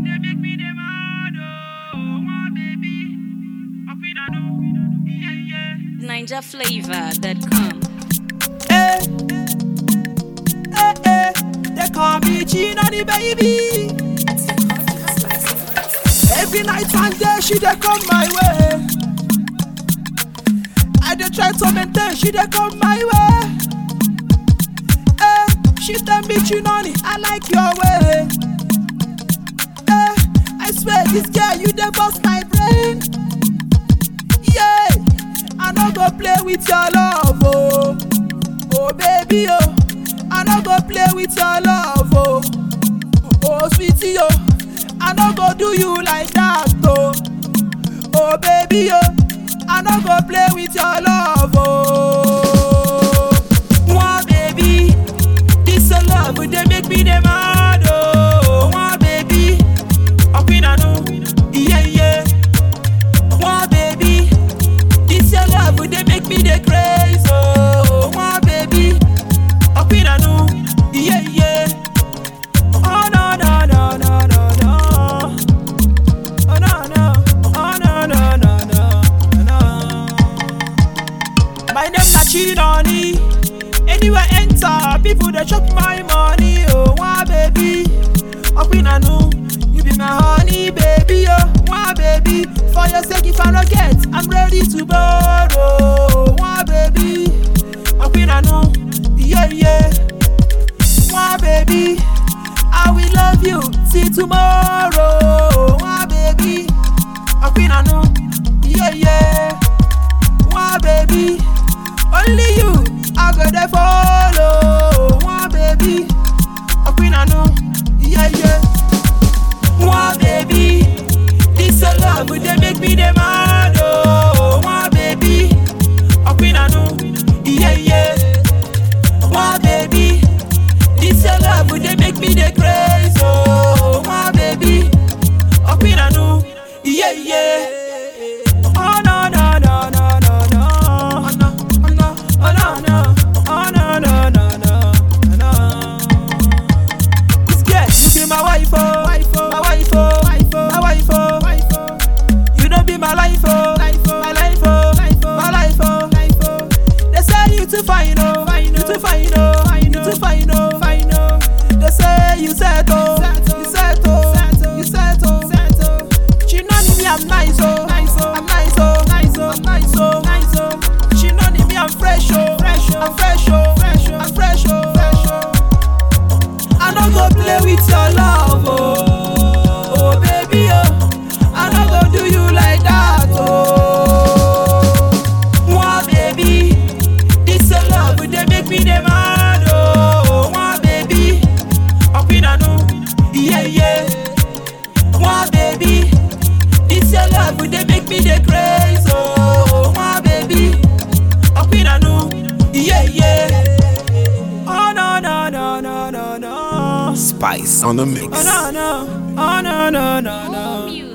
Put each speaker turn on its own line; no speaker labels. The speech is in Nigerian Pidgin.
they make me the mad, oh, my baby. Up in a no, yeah, yeah.
NinjaFlavor.com.
Eh, eh, eh, they call me Gina the baby. Every night and day she dey come my way. I dey try to maintain, she dey come my way. Eh, she tell me Chinoni, I like your way. Eh, I swear this girl you dey bust my brain. Yeah, I no go play with your love, oh. Oh baby, oh, I no go play with your love, oh. Oh sweetie, oh, I no go do you like that, oh. Oh baby, oh, I no go play with your love, oh. One baby, this your love they make me the mad, oh. One baby, up in a no, yeah yeah. One baby, this your love they make me the crazy, oh. One baby, up in a no, yeah yeah. Oh no no no no no no. Oh no no, oh no no no no no. My name na Chinoni. Anywhere enter, people they chop my money. Oh, why baby? Up in a no, you be my honey, baby. Oh, why baby? For your sake, if I don't get, I'm ready to borrow. Why baby? Up in a no, yeah yeah. Why baby? I will love you till tomorrow. Why baby? Up in a no, yeah yeah. Why baby? Only you I go there follow. Why baby? Up in a no, yeah yeah. Why baby? This a love they make me the mad oh. Why baby? Up in a no, yeah yeah. Why baby? This your love they make me the crazy oh. Why baby? Up in a no, yeah yeah. Oh no no no no no no. Oh no oh no oh no no oh no no no no no. This girl, you be my wife oh, wife oh, my wife oh, wife oh, my wife oh, wife oh. You don't be my life oh, life oh, my life oh, life oh, my life oh, life oh. They say you too fine oh, fine you too fine oh, fine you too fine oh, fine oh. They say you settle, you settle, you settle, settle. She know me I'm nice oh, nice oh, I'm nice oh, nice oh, I'm nice oh, nice oh. She know me I'm fresh oh, fresh oh, I'm fresh oh, fresh oh, I'm fresh oh, fresh oh. I no go play with your love, oh. Oh, baby, oh. I no go do you like that, oh. One baby, this your love, they make me the mad, oh. One baby, up in a no, yeah, yeah. One baby, this your love, they make me the crazy, oh. One baby, up in a no, yeah, yeah. Oh no no no no no no.
Spice on the mix.
Oh no no, oh no no no
More
no.
music